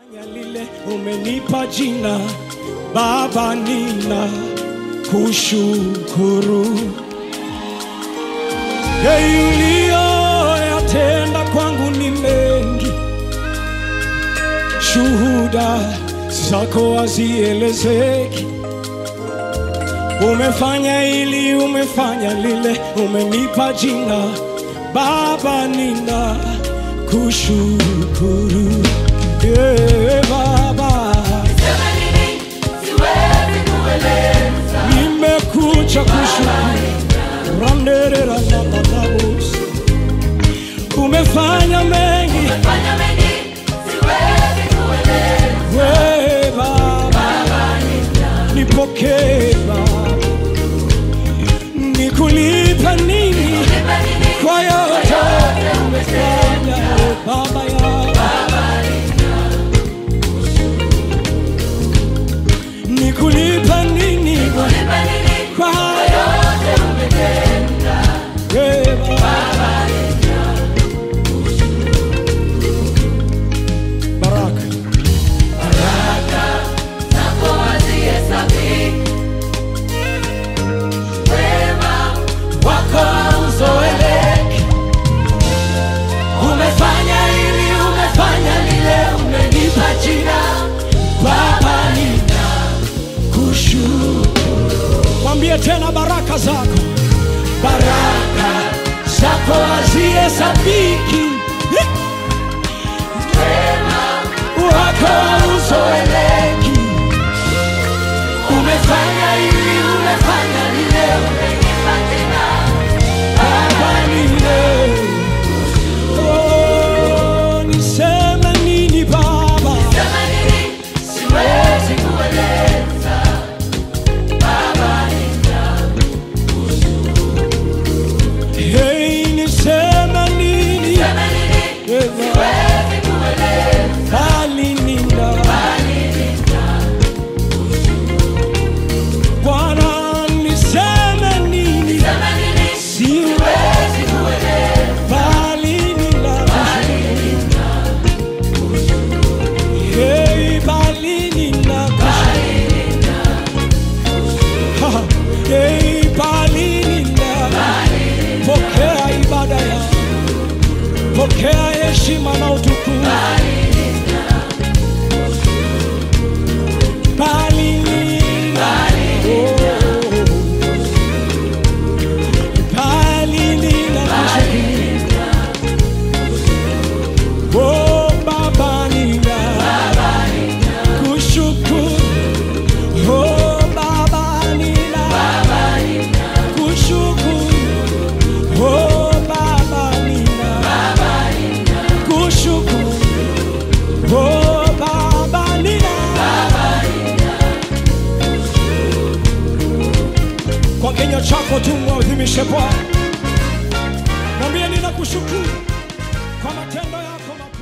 Fanya lile umenipa jina Baba, nina kushukuru uliyoyatenda kwangu ni mengi, shuhuda zako hazielezeki. Umefanya hili, umefanya lile, umenipa jina Baba, nina kushukuru yeah, Baba, nimekuja kushukuru randerera nananabos umefanya mengi we Baba, nipokee Baba, nikulipa nini kwa yote umefanya Baba ya nikulipa nini kwa yote we Baba. Baraka wako hauzoeleki. Umefanya hili, umefanya lile, umenipa jina Baba, nina kushukuru. Mwambie tena baraka zako, baraka zako hazihesabiki, wako hauzoeleki. Umefanya hili, umefanya lile, Baba nile. Oh, niseme nini Baba? Hey, niseme nini? Bali nina. Bwana, niseme nini? Siwezi bali nina. Hey, bali nina. Ha, hey, bali nina. Pokea ibada ya pokea heshima na utukufu. Bali nina. Oh. Bali nina. Oh, Baba nina. Kushukuru. Oh, Baba nina. Kushukuru. Oh, Baba nina. Kushukuru. Oh, Baba nina. Kwa kinywa chako tu mwadhimishe Bwana, mwambie ninakushukuru kwa matendo yako makuu.